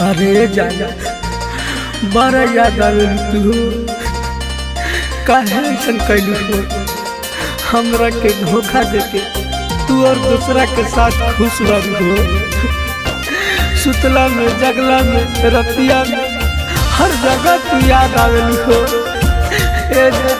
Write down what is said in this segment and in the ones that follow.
अरे जाना बड़ा याद आवेल तू काहे ऐसन कैलू हो हमरा के धोखा देके तू और दूसरा के साथ खुश रह हो सुतला में जगला में रतिया में हर जगह तू याद आवेल हो ए जा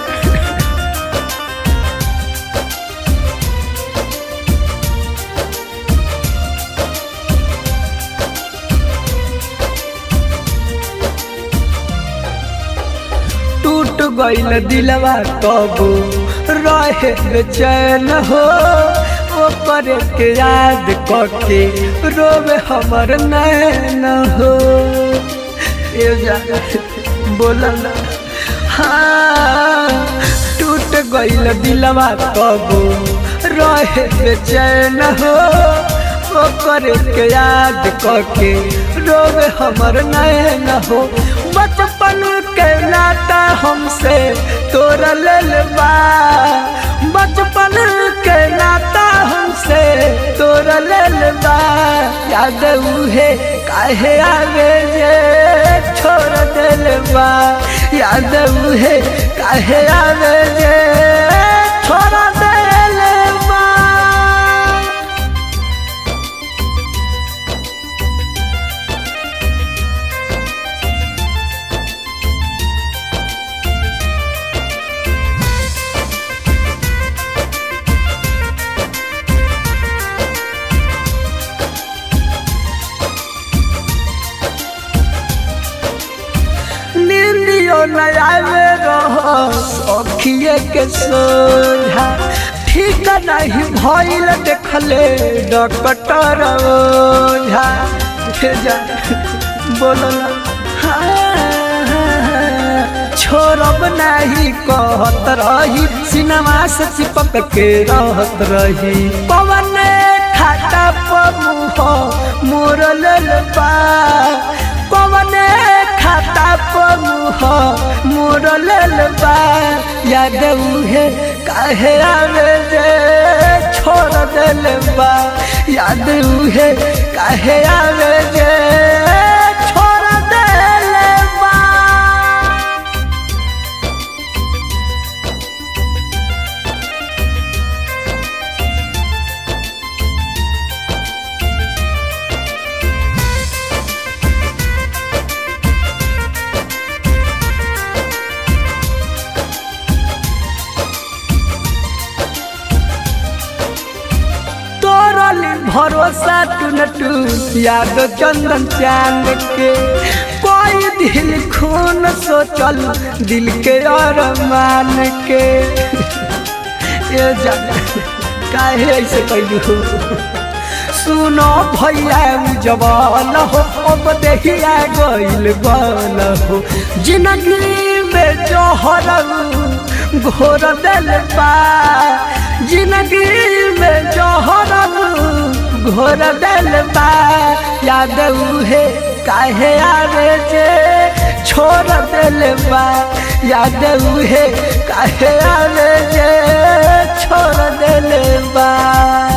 टूट गईल दिलवा कबो रहे बेचैन हो ओपर के याद करके रोवे हमर नैन हो ए जा बोला ना हाँ टूट गईल दिलवा कबो रहे बेचैन हो ओकर के याद करके रोवे हमर नैन हो बचपन के नाता हमसे तोरा लेल बा बचपन के नाता हमसे तोरा लेल बा याद उहे काहे आवे जे छोड़ दिल बा याद उहे काहे आवे जे छोड़ दिल बा नींदियो नयावे रहो सखिए के सोझा ठीक नहीं भइल देखले डॉक्टर ओझा हे जा बोलला छोड़ब नहीं कहत रही सिनेमा से चिपक के रहत रही पवन खाता पमुह मोर लेल बा पवन खाता पमुह मोर लेल बा याद उहे काहे आवे जे छोड़ दिल बा याद उहे काहे आवे जे छोड़ दिल बा तोरली भरोसा टून टून याद चंदन चांद के कोई दिल खून सोचल दिल के अरमान के ये जान काहे ऐसे कैलू हो सुनो भैया जवान हो अब देखिया गइल बन हो जिंदगी में जोहर घोर दिल बा जिंदगी में जोहर घोर दिल बा याद उहे काहे आवे जे छोड़ दिल बा याद उहे काहे आवे जे छोड़ दिल बा